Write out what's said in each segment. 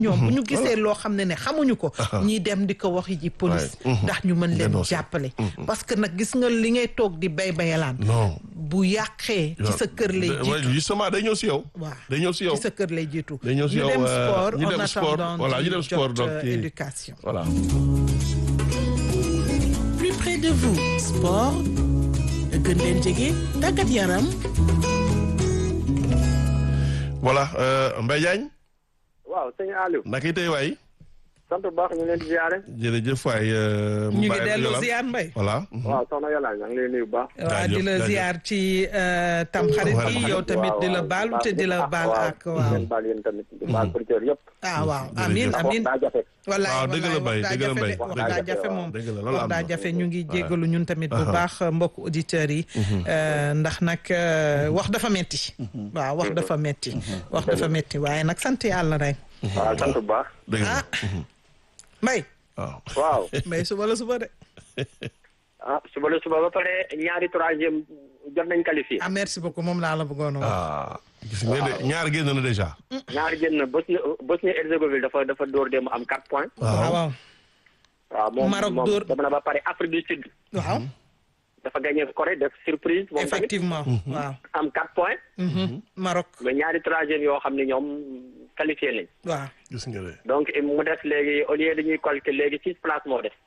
ñoom bu ñu gisee loo xam ne ne xamuñu ko ñiy dem di ko wax ji police ndax ñu mën leen jàppale parce que nag gis nga li ngay toog di bay bayalaan non bu yàqee ci sa kër lay jiitu justement day ñëw si yow waaw day ñëw si yow ci sa kër lay jiitu day ñëw si ñu yow dem euh, sport ñu en dem sport attendant voilà ñu di dem sport jot, donc euh, ci- éducation voilà plus près de vous sport gën leen jege tàggat yaram voilà euh, Mbaye Diagne waaw sëñ Aliou naka yi tey waay sant bu baax ñu ngi leen di ziare. jërëjëf waay euh, ñu ngi Mbaye dellu Yolande. ziar mbay voilà waaw soxna Yàlla maa ngi lay nuyu bu baax. waaw di la jaajëf. ziar ci euh, tamxarit bi Tamxarit. yow tamit di la waaw, baalu waaw, te di la waaw, baal waaw, ak waaw ngeen baal yéen tamit di baal auditeurs yëpp. ah waaw jërëjëf. amin ndax wax amin daa jafe. wallaay waaw dëgg la wallaay Mbaye wax dëgg la daa Mbaye jafe de, wax dëgg daa la jafe moom dëgg la loolu wax am daa na. jafe ñu ngi jéggalu ñun tamit bu Aha. baax mbokk auditeurs yi euh, ndax nag euh, wax dafa metti waaw wax dafa metti wax dafa metti waaye nag sant yàlla rek waaw sant bu baax. dëgg la ah mbay waaw waaw mbay suba la suba de ah suba la suba ba pare ñaari troisième jot nañ qualifié. ah merci beaucoup moom laa la bëggoon a wax ah gis nga de ñaar génn na déjà ñaari génn Bosnie Bosnie Herzégovine dafa dafa dóor dem am 4 points. waaw waaw waaw moom Maroc moom dóor- dem na ba pare Afrique du Sud. waaw dafa gagné Corée def surprise. moom tamit effectivement waaw am 4 points. Mhm. Maroc mais ñaari troisième yoo xam ne ñoom qualifié nañ. waaw gis nga de donc mu def léegi au lieu dañuy calculer léegi six places moo def.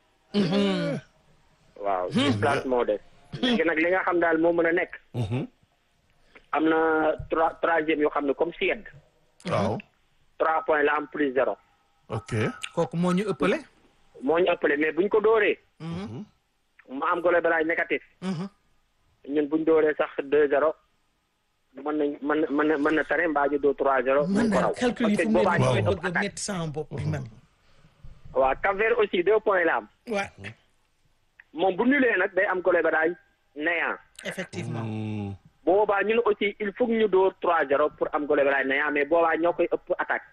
waaw six places moo def. léegi nag li nga xam daal moo mën a nekk. am na trois troisième yoo xam ne comme Suède. waaw trois points la am plus zéro. ok kooku moo ñu ëppale moo ñu ëppale mais buñ ko dóoree. mu am goal average négatif. Mhm. ñun buñ dóoree sax deux zéro. mën nañ mën na mën na mën na tane mbaa ñu dóor trois zéro. man mën ko daal raw calcul yi parce fu que mu ne boobaa nii ñooy mooy ëpp bëgg a attaque. métti sama bopp bi man waaw Cap-Vert aussi deux points la am. waaw moom bu nulee nag day am goal average néant. effectivement Hmm. boobaa ñun aussi il faut que ñu dóor 3-0 pour am goal average néant mais boobaa ñoo koy ëpp attaque.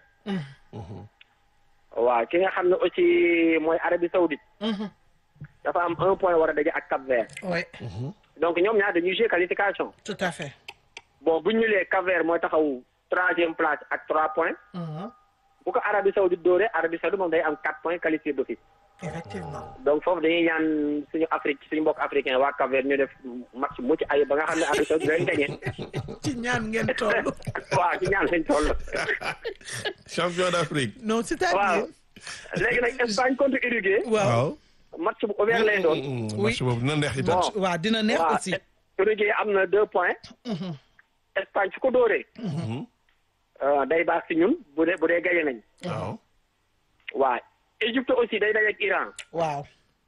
waaw ki nga xam ne aussi mooy Arabie Saoudite Mhm. dafa am un point war a daje ak Cap Vert oui donc ñoom ñaar dañuy jouer qualification tout à fait bon bu ñu ñulee Cap Vert mooy taxaw troisième place ak trois points Mhm. bu ko Arabie Saoudite dóoree Arabie Saoudite moom day am quatre points qualifié d'office effectivement donc foofu dañuy ñaan suñu Afrique suñu mbokk africain waa Cap Vert ñu def match mucc ayib ba nga xam ne Arabie Saoudite leen gagné ci ñaan ngeen toll waaw ci ñaan lañ toll champion d'Afrique non waaw c'est-à-dire léegi nag Espagne contre Uruguay waaw match bu ouvert lay doon Hmm, Oui. match boobu dina neex itam Bon. waaw dina neex waaw aussi Uruguay am na deux points Espagne su ko dóoree euh, day baax si ñun bu dee bu dee gagné nañ waaw waaw Égypte aussi day dajeek Iran waaw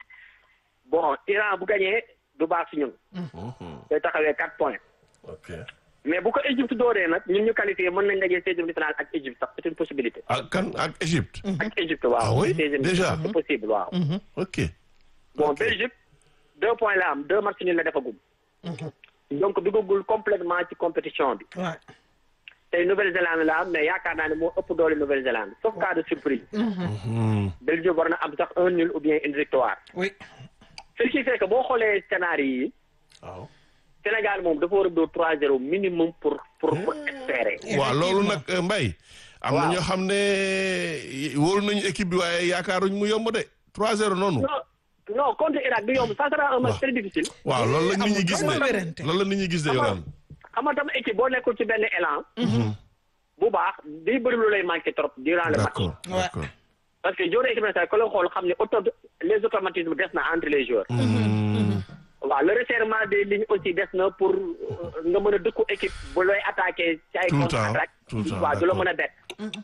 bon Iran bu gagné du baax si ñun day taxawee quatre points ok mais bu ko Égypte dóoree nag ñun ñu qualifié mën nañ dajee seizième de finale ak Égypte sax c'est une possibilité ak kan ak Égypte ak Égypte waaw Ah oui? seizième de Déjà? finale, c'est possible waaw ok bon Ok. Belgique deux points la am deux matchs nul la defagum donc duggagul complètement ci compétition bi waaw tey Nouvelle-Zélande la am mais yaakaar naa ne moo ëpp doole Nouvelle-Zélande sauf cas de surprise Hmm. Belgique war na am sax un nul ou bien une victoire oui ce qui fait que boo xoolee scénario yi waaw Sénégal moom dafa war a dóor 3-0 minimum pour pour pour espérer waaw loolu nag euh, Mbaye am na Waaw. ñoo xam ne wóolu nañu équipe bi waaye yaakaaruñ mu yomb de 3-0 noonu non non contre Irak du yomb ça sera un match Waaw. très difficile waaw loolu la nit ñi amul gis benn de wérante. loolu la nit ñi gis de Xam nga- yolaan xam nga tam équipe boo nekkul ci benn élan bu baax day bëri lu lay manqué trop durant le match d'accord Ouais. d'accord parce que joueur équipe nationale ko la xool xam ne auto les automatismes des na entre les joueurs Hmm. waaw le resserrement des lignes aussi des na pour euh, nga mën a dëkku équipe bu lay attaqué ci ay Tout le temps, contre-attaque tout le temps, waaw du la d'accord. mën a bett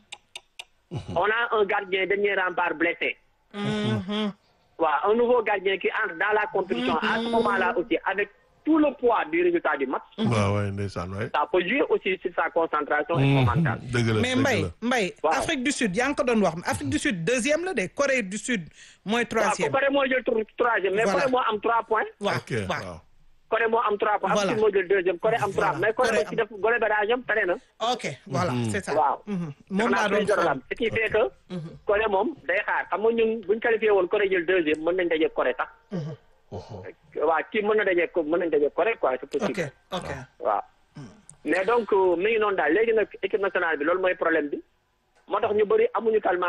on a un gardien dernier rempart blessé waaw un nouveau gardien qui entre dans la compétition à ce moment-là aussi avec tout le poids du résultat du match waaw waay ndeysaan waay ça peut jouer aussi sur sa concentration et son mental dëgg la mais dëgg Mbaye la Mbaye Waaw. Afrique du Sud yaa ngi ko doon wax Afrique du Sud deuxième la de Corée du Sud mooy waaw troisième Corée moo jël tour troisième mais Voilà. Corée moo am trois points waaw ok waaw waaw Corée moo am trois points Voilà. Afrique moo jël deuxième Corée am trois Voilà. mais Corée Corée aussi def goal average am tane na ok voilà c'est ça waaw Mhm. moom laa Xanaa doon plus zéro la xool am ce qui fait que Corée moom day xaar xam nga ñun buñ qualifié woon Corée jël deuxième mën nañ daje Corée sax waaw kii mën na daje ko mën nañ daje Corée quoi c'est ok possible ok waaw mais donc euh, mi ngi noonu daal léegi nag équipe nationale bi loolu mooy problème bi moo tax ñu bëri amuñu tellement